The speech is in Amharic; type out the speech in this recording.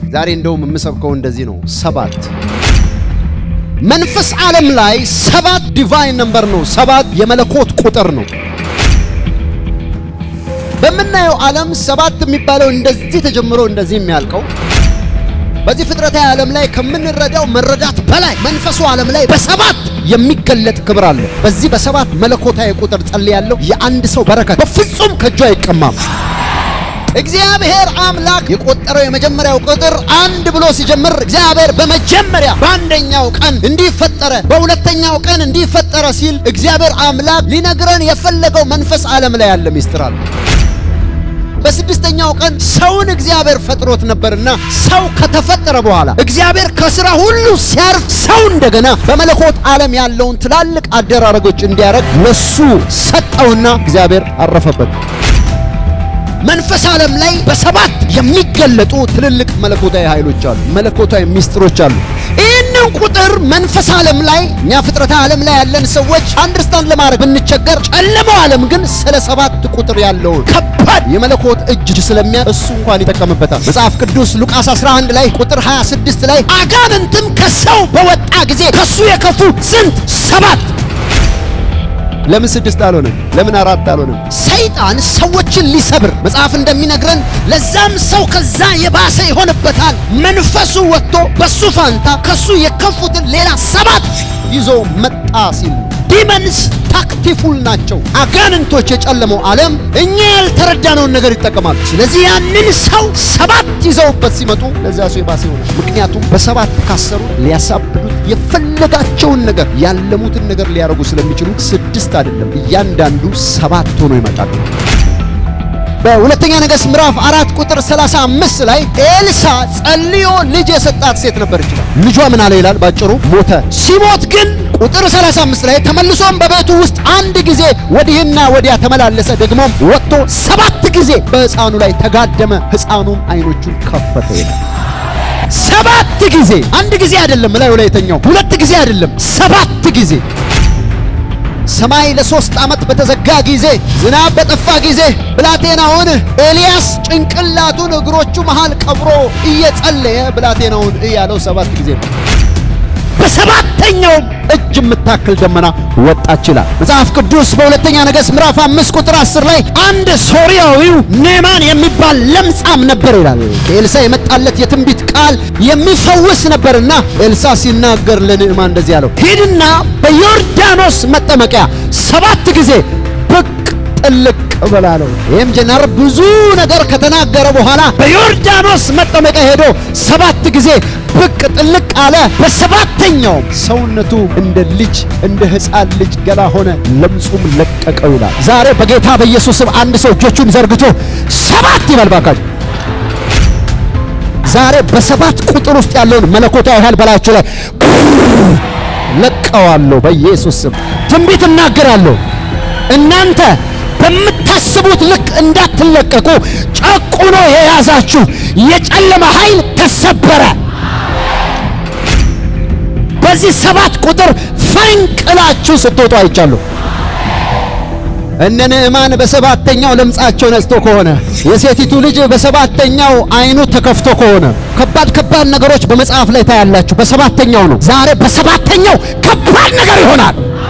ዛሬ እንደውም የምሰብከው እንደዚህ ነው። ሰባት መንፈስ ዓለም ላይ ሰባት ዲቫይን ነምበር ነው። ሰባት የመለኮት ቁጥር ነው። በምናየው ዓለም ሰባት የሚባለው እንደዚህ ተጀምሮ እንደዚህ የሚያልቀው በዚህ ፍጥረታዊ ዓለም ላይ ከምንረዳው መረዳት በላይ መንፈሱ ዓለም ላይ በሰባት የሚገለጥ ክብር አለ። በዚህ በሰባት መለኮታዊ ቁጥር ጸልያለሁ። የአንድ ሰው በረከት በፍጹም ከእጁ አይቀማም። እግዚአብሔር አምላክ የቆጠረው የመጀመሪያው ቁጥር አንድ ብሎ ሲጀምር እግዚአብሔር በመጀመሪያ በአንደኛው ቀን እንዲፈጠረ በሁለተኛው ቀን እንዲፈጠረ ሲል እግዚአብሔር አምላክ ሊነግረን የፈለገው መንፈስ ዓለም ላይ ያለ ሚስጥር አለ። በስድስተኛው ቀን ሰውን እግዚአብሔር ፈጥሮት ነበርና ሰው ከተፈጠረ በኋላ እግዚአብሔር ከስራ ሁሉ ሲያርፍ ሰው እንደገና በመለኮት ዓለም ያለውን ትላልቅ አደራረጎች እንዲያደርግ ለሱ ሰጠውና እግዚአብሔር አረፈበት። መንፈስ ዓለም ላይ በሰባት የሚገለጡ ትልልቅ መለኮታዊ ኃይሎች አሉ፣ መለኮታዊ ሚስጥሮች አሉ። ይህንን ቁጥር መንፈስ ዓለም ላይ እኛ ፍጥረታ ዓለም ላይ ያለን ሰዎች አንደርስታንድ ለማድረግ ብንቸገር፣ ጨለማው ዓለም ግን ስለ ሰባት ቁጥር ያለውን ከባድ የመለኮት እጅ ስለሚያ እሱ እንኳን ይጠቀምበታል። መጽሐፍ ቅዱስ ሉቃስ 11 ላይ ቁጥር 26 ላይ አጋንንትም ከሰው በወጣ ጊዜ ከሱ የከፉ ስንት ሰባት ለምን ስድስት አልሆነም? ለምን አራት አልሆነም? ሰይጣን ሰዎችን ሊሰብር መጽሐፍ እንደሚነግረን ለዛም ሰው ከዛ የባሰ ይሆንበታል። መንፈሱ ወጥቶ በሱ ፋንታ ከሱ የከፉትን ሌላ ሰባት ይዞ መጣ ሲል ዲመንስ ታክቲፉል ናቸው። አጋንንቶች የጨለመው ዓለም እኛ ያልተረዳነውን ነገር ይጠቀማሉ። ስለዚህ ያንን ሰው ሰባት ይዘውበት ሲመጡ ለዚያ ሰው የባሰ ይሆናል። ምክንያቱም በሰባት ካሰሩ ሊያሳብዱት የፈለጋቸውን ነገር ያለሙትን ነገር ሊያደርጉ ስለሚችሉ ስድስት አይደለም፣ እያንዳንዱ ሰባት ሆኖ ይመጣሉ። በሁለተኛ ነገሥት ምዕራፍ አራት ቁጥር 35 ላይ ኤልሳ ጸልዮ ልጅ የሰጣት ሴት ነበር ይችላል። ልጇ ምን አለ ይላል ባጭሩ ሞተ። ሲሞት ግን ቁጥር 35 ላይ ተመልሶም በቤቱ ውስጥ አንድ ጊዜ ወዲህና ወዲያ ተመላለሰ። ደግሞም ወጥቶ ሰባት ጊዜ በሕፃኑ ላይ ተጋደመ። ሕፃኑም አይኖቹን ከፈተ ይላል። ሰባት ጊዜ አንድ ጊዜ አይደለም፣ ላይ ላይ የተኛው ሁለት ጊዜ አይደለም፣ ሰባት ጊዜ ሰማይ ለሶስት ዓመት በተዘጋ ጊዜ ዝናብ በጠፋ ጊዜ ብላቴናውን ኤልያስ ጭንቅላቱን እግሮቹ መሃል ቀብሮ እየጸለየ ብላቴናውን እያለው ሰባት ጊዜ ነው። በሰባተኛው እጅ የምታክል ደመና ወጣች ይላል መጽሐፍ ቅዱስ። በሁለተኛ ነገሥት ምዕራፍ አምስት ቁጥር አስር ላይ አንድ ሶርያዊው ኔማን የሚባል ለምጻም ነበር ይላል። ከኤልሳ የመጣለት የትንቢት ቃል የሚፈውስ ነበርና ኤልሳ ሲናገር ለንዕማን እንደዚህ አለው፣ ሂድና በዮርዳኖስ መጠመቂያ ሰባት ጊዜ ብቅ ጥልቅ በላለው። ይህም ጀነር ብዙ ነገር ከተናገረ በኋላ በዮርዳኖስ መጠመቂያ ሄዶ ሰባት ጊዜ ብቅ ጥልቅ አለ። በሰባተኛውም ሰውነቱ እንደ ልጅ እንደ ሕፃን ልጅ ገላ ሆነ፣ ለምጹም ለቀቀው ይላል። ዛሬ በጌታ በኢየሱስም አንድ ሰው እጆቹን ዘርግቶ ሰባት ይበል ባካችሁ። ዛሬ በሰባት ቁጥር ውስጥ ያለውን መለኮታዊ ኃይል በላችሁ ላይ ለቀዋለሁ። በኢየሱስ ስም ትንቢት እናገራለሁ። እናንተ በምታስቡት ልክ እንዳትለቀቁ ጨቁኖ የያዛችሁ የጨለማ ኃይል ተሰበረ። በዚህ ሰባት ቁጥር ፈንቅላችሁ ስትወጡ አይቻለሁ። እነ ንዕማን በሰባተኛው ለምጻቸው ነጽቶ ከሆነ የሴቲቱ ልጅ በሰባተኛው አይኑ ተከፍቶ ከሆነ ከባድ ከባድ ነገሮች በመጽሐፍ ላይ ታያላችሁ። በሰባተኛው ነው። ዛሬ በሰባተኛው ከባድ ነገር ይሆናል።